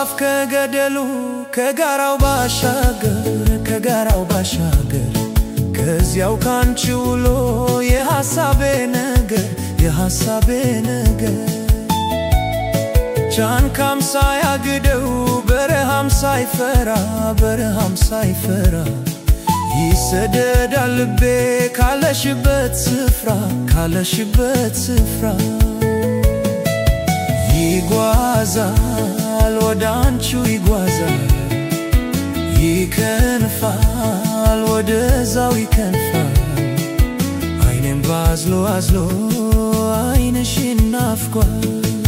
ከአፋፍ ከገደሉ ከጋራው ባሻገር ከጋራው ባሻገር ከዚያው ካንቺ ውሎ የሐሳቤ ነገር የሐሳቤ ነገር ጫንካም ሳያግደው በረሃም ሳይፈራ በረሃም ሳይፈራ ይሰደዳል ልቤ ካለሽበት ስፍራ ካለሽበት ስፍራ ይጓዛል ወደ አንቺው ይጓዛል ይከንፋል ወደዛው ይከንፋል አይኔም ባዝሎ አዝሎ አይንሽን ናፍቋል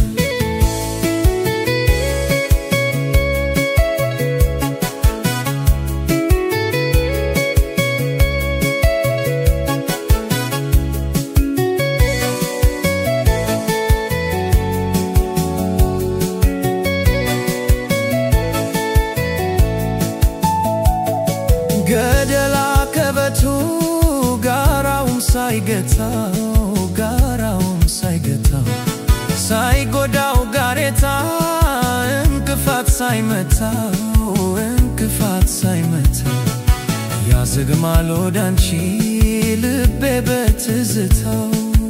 ገደላ ከበቱ ጋራውን ሳይገታው ጋራውን ሳይገታው ሳይጎዳው ጋሬታ እንቅፋት ሳይመታው እንቅፋት ሳይመታው ያዘግማል ወዳንቺ ልቤ በትዝታው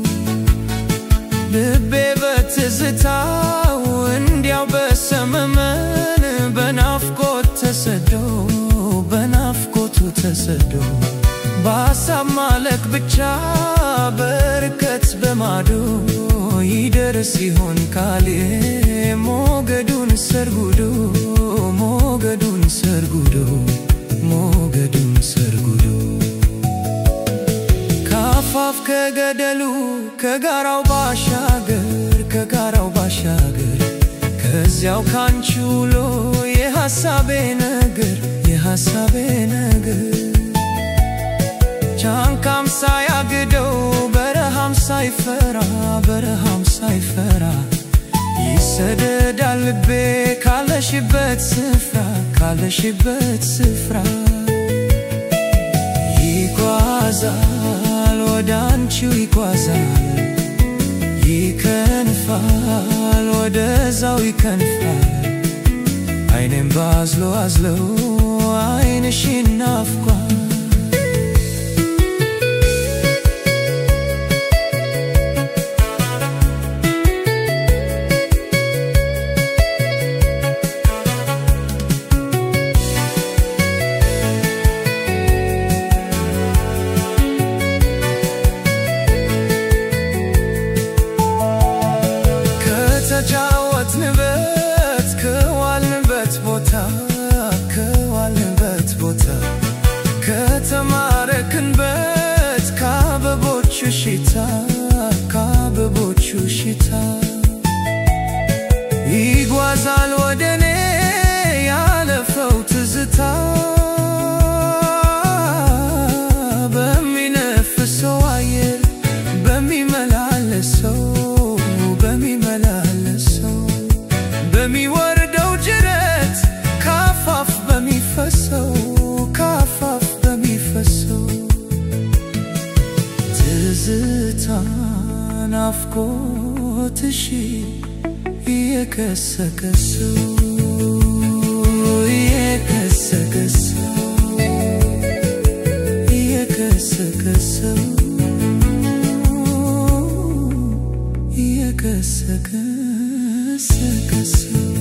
ልቤ በትዝታው እንዲያው በሰመመን በናፍቆት ተሰዶ በናፍቆቱ ተሰዶ በሐሳብ ማለቅ ብቻ በርቀት በማዶ ይደርስ ይሆን ካሌ ሞገዱን ሰርጉዶ ሞገዱን ሰርጉዶ ሞገዱን ሰርጉዶ ከአፋፍ ከገደሉ ከጋራው ባሻገር ከጋራው ባሻገር ከዚያው ካንቺ ውሎ የሐሳቤ ነገር የሐሳቤ ነገር ጫንካም ሳያግደው በረሃም ሳይፈራ በረሃም ሳይፈራ ይሰደዳል ልቤ ካለሽበት ስፍራ ካለሽበት ስፍራ ይጓዛል ወደ አንቺው ይጓዛል ይከንፋል ወደዛው ይከንፋል አይኔም ባዝሎ አዝለው አይንሽን ናፍቋል ከተጫወትንበት ከዋልንበት ቦታ ከዋልንበት ቦታ ከተማረክንበት ከአበቦቹ ሽታ ከአበቦቹ ሽታ ይጓዛል ወደኔ ያለፈው ትዝታ በሚነፍሰው አየር በሚመላለሰው በሚመላለሰው በሚወርደው ጅረት ካፋፍ በሚፈሰው ካፋፍ በሚፈሰው ትዝታ ናፍቆትሽ የከሰከሰው የከሰከሰው የከሰከሰው የከሰከሰው